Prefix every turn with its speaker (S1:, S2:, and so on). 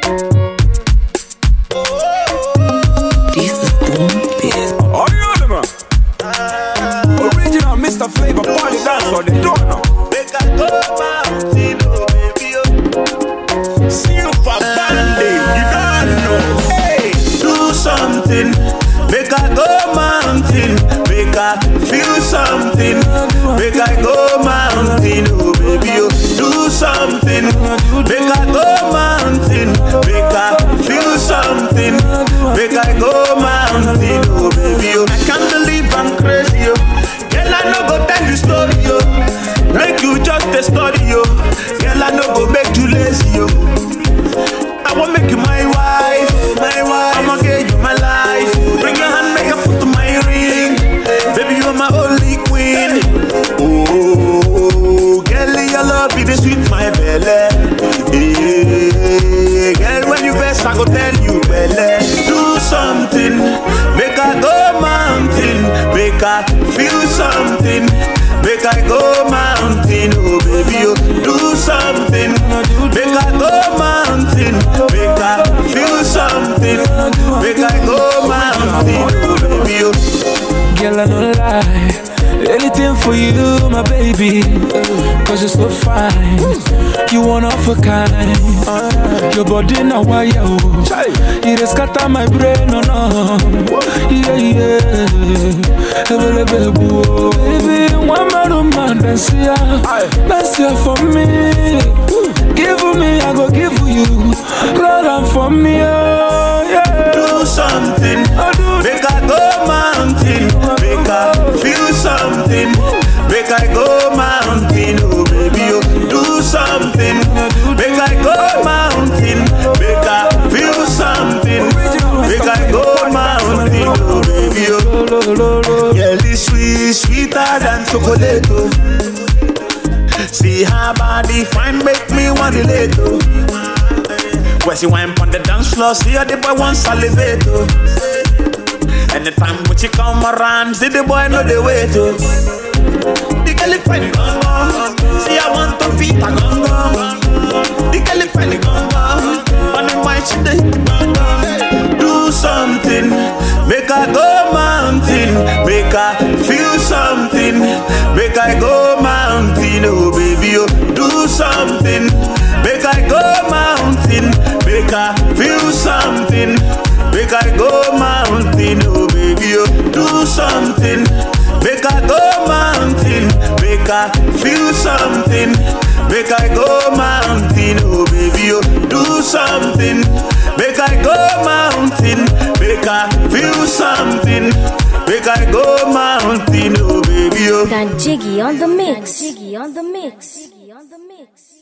S1: This is Boom Biz.
S2: Oh, you know them, man. Original Mr. Flavor Party Dance on the door now.
S3: Make I go mountain, oh baby, oh.
S2: Super Bandy, you don't know.
S3: Hey, do something. Make I go mountain. Make I feel something. Make I go mountain, oh baby, oh. Do something. Make I go mountain. Make I feel something. Make I go mountain, oh baby, oh. I can't believe I'm crazy, oh. Girl, I no go tell you story, oh. Make you just a story, oh. Girl, I no go make you lazy, oh. I want make you my wife, my wife. I'ma give you my life. Bring your hand, make a put to my ring. Baby, you're my only queen. Oh, girl, your love it is sweet my belly. Yeah, girl, when you best, I go tell you belly. Do something, make I go mountain, make I feel something. Make I go mountain, oh baby, oh do something. Make I go mountain, make I feel something. Make I go mountain, oh baby, oh.
S4: Girl, I no lie. Anything for you, my baby. Cause you're so fine. You one of a kind. Your body now wire. oh. It has scatter my brain, no, no. Yeah, yeah. Available, oh. Baby, one man, man, dance here. Dance here for me. Give me, I go give you. Run on for me, oh, yeah.
S3: do something.
S4: Oh, do
S3: Make I go mountain. Make I feel something. Make I go mountain, oh baby, oh. Do something. Make I go mountain. Make I feel something. Make I go mountain, oh baby, oh.
S4: lo, lo, lo.
S3: Girl is sweet, sweeter than chocolate, oh. See her body fine, make me want it later. When she wine on the dance floor, see her the boy want salivate, oh. Anytime when she come around, see the boy know the way to. The girl is funny, gong gong. See I want to beat a gong gong. The girl is funny, gong gong. On the mic she dey gong gong. Do something, make I go mountain, make I feel something, make I go mountain, oh baby, oh. Do something, make I go mountain, make I feel something. Make I go mountain, oh baby, oh do something. Make I go mountain, make I feel something. Make I go mountain, oh baby, oh do something. Make I go mountain, make I feel something. Make I go mountain, oh baby, oh.
S5: Got Jiggy on the mix. Jiggy on the mix. Jiggy on the mix.